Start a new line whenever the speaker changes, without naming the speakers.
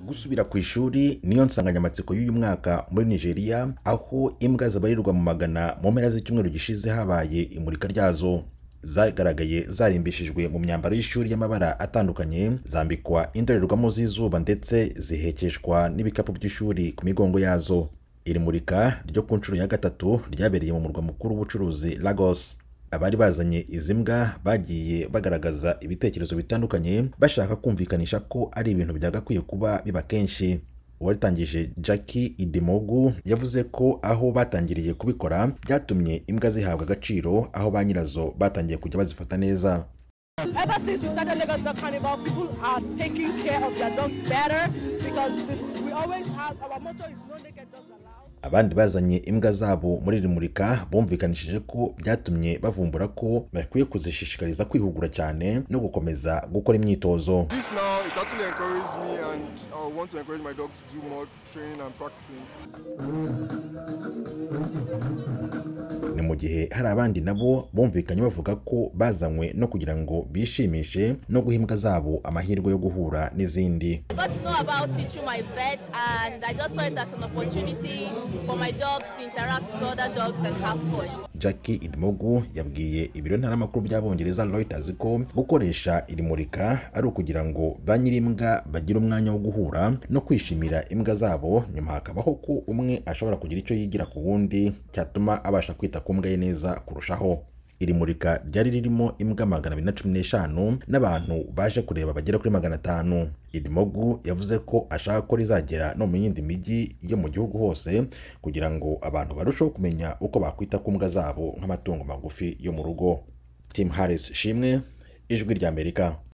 gusubira ku ishuri niyo nsanganyamatsiko y'uyu mwaka muri nigeria aho imbwa zibarirwa mu magana mu mpera z'icyumweru gishize habaye imurika ryazo zagaragaye zarimbishijwe mu myambaro y'ishuri y'amabara atandukanye zambikwa indorerwamo z'izuba ndetse zihekeshwa n'ibikapu by'ishuri ku migongo yazo iri murika ryo ku nshuro ya gatatu ryabereye mu murwa mukuru w'ubucuruzi lagos abari bazanye izi mbwa bagiye bagaragaza ibitekerezo bitandukanye bashaka kumvikanisha ko ari ibintu byagakwiye kuba biba kenshi uwatangije Jackie Idimogu yavuze ko aho batangiriye kubikora byatumye imbwa zihabwa agaciro aho ba nyirazo batangiye kujya bazifata neza
Ever since we started Lagos Dog Carnival, people are taking care of their dogs better because we, we always have our motto is no naked dogs allowed.
abandi bazanye imbwa zabo muri iri murika bumvikanishije ko byatumye bavumbura ko bakwiye kuzishishikariza kwihugura cyane no gukomeza gukora imyitozo
This now, it actually encouraged me and I want to encourage my dog to do more training and practicing.
ni mu gihe hari abandi nabo bumvikanye bavuga ko bazanywe no kugira ngo bishimishe no guha imbwa zabo amahirwe yo guhura n'izindi
I got to know about it through my vet, and I just saw it as an opportunity for my dogs to interact with other dogs and have fun.
Jackie Idmogu yabwiye ibiro ntaramakuru by'abongereza Reuters ko gukoresha iri murika ari ukugira ngo ba nyir'imbwa bagire umwanya wo guhura no kwishimira imbwa zabo nyuma hakabaho ko umwe ashobora kugira icyo yigira ku wundi cyatuma abasha kwita ku mbwa ye neza kurushaho iri murika ryari ririmo imbwa magana abiri na cumi n'eshanu n'abantu baje kureba bagera kuri magana atanu idimogu yavuze ko ashaka ko rizagera no mu yindi mijyi yo mu gihugu hose kugira ngo abantu barusheho kumenya uko bakwita ku mbwa zabo nk'amatungo magufi yo mu rugo tim harris shimwe ijwi ry'amerika